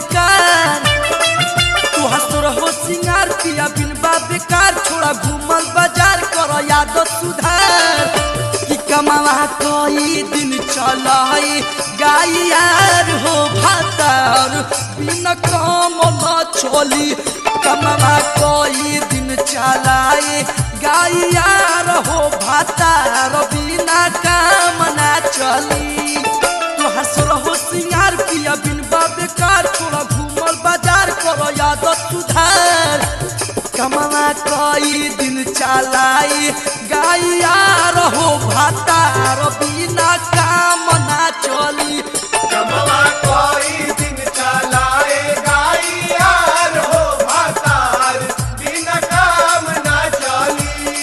बेकार तू हसुर हो सिंगार पिया बिन बा बेकार छोड़ा घूमल बाजार कर यादत सुधार कि कमावा कोई दिन चलाई गाई यार हो भातार बिन काम न चली कमावा कोई दिन चलाई गाई यार हो भातार बिना काम ना चली तू हसुर हो सिंगार पिया बिन बा बेकार छोड़ा घूमल बाजार करो यादत सुधार कमला कई दिन चलाई गाइया रहो भातार बिना काम ना चली कमवा कोई दिन चलाए गाई यार हो भातार बिन काम ना चली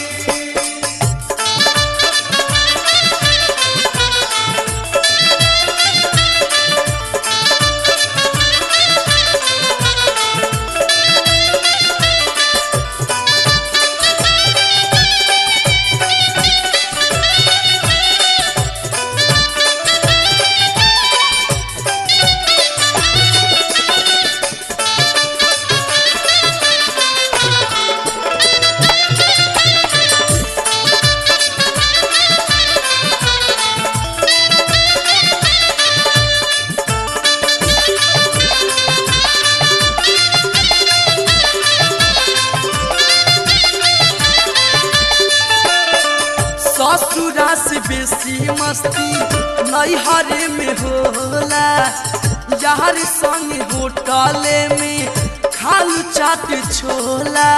ससुरा से बेसी मस्ती नैहरे में होला यार संग होटले में खालू चाट छोला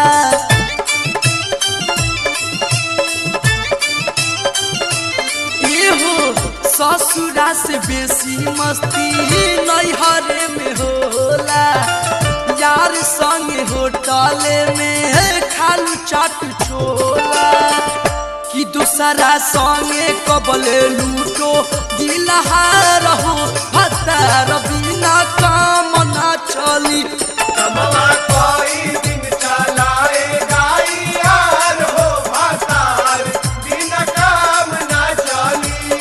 एहो ससुरा से बेसी मस्ती नैहरे में होला यार संग होटले में खालू चाट छोला कि दूसरा संगे कबले लूटो दिलहार हो हतार बिना काम ना चली कमवा कोई दिन चलाए गाई यार हो भातार बिन काम ना चली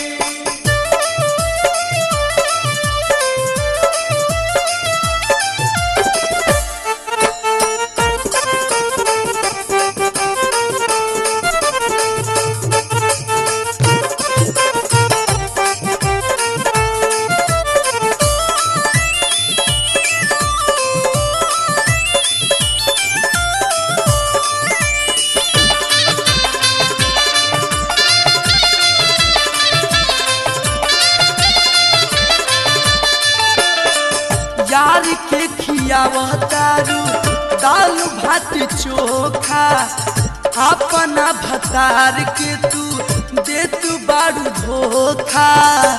यार के खियावतारू दाल भात चोखा अपना भतार के तू दे तू बारू धोखा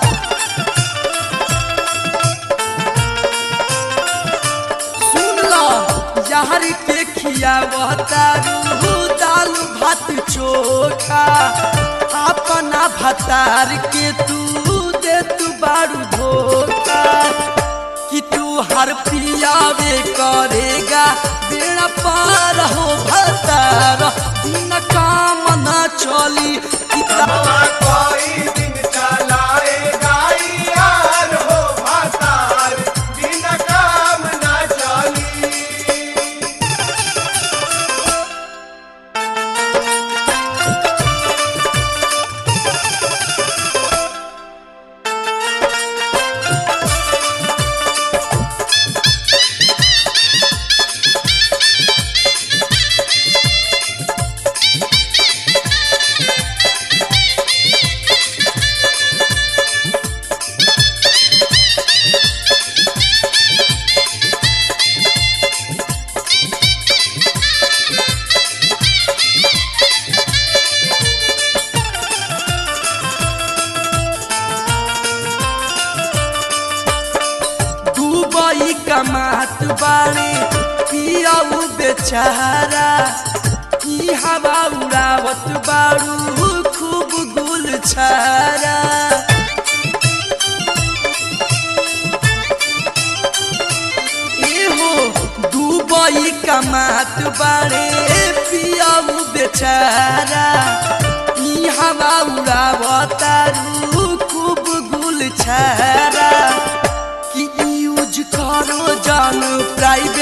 सुन लो यार के खियावतारू दाल भात चोखा अपना भतार के तू दे तू बारू धोखा कि तू हर पियावे करेगा बेड़ा पार हो भतार दिन काम न चली कि ता- कमवा कोई दिन चलाए गाई यार हो भातार बिन काम ना चली दुबई कमात बाड़े पियाऊ बेचारा ई हवा उड़ावत बाड़ू खूब गुल छारा एहो दुबई कमात बाड़े पियाऊ बेचारा ई हवा उड़ावतारू खूब गुल छारा कि यूज करो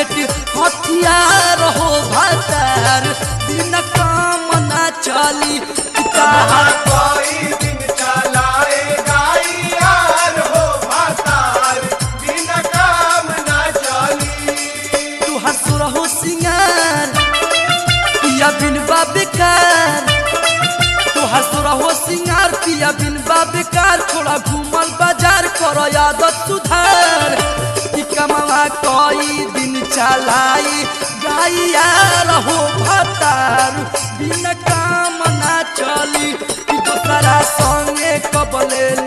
बुलेट हथियार हो भातार बिना काम ना चली कमवा कोई दिन चलाएगा यार हो भातार बिना काम ना चली तू हसुर हो सिंगार पिया बिन बेकार तू हसुर हो सिंगार पिया बिन बेकार थोड़ा घूमल बाजार कर आदत सुधार कि कमवा कई दिन चलाई गाइया रहो भतार बिन काम ना चली कि दोसरा संगे कबले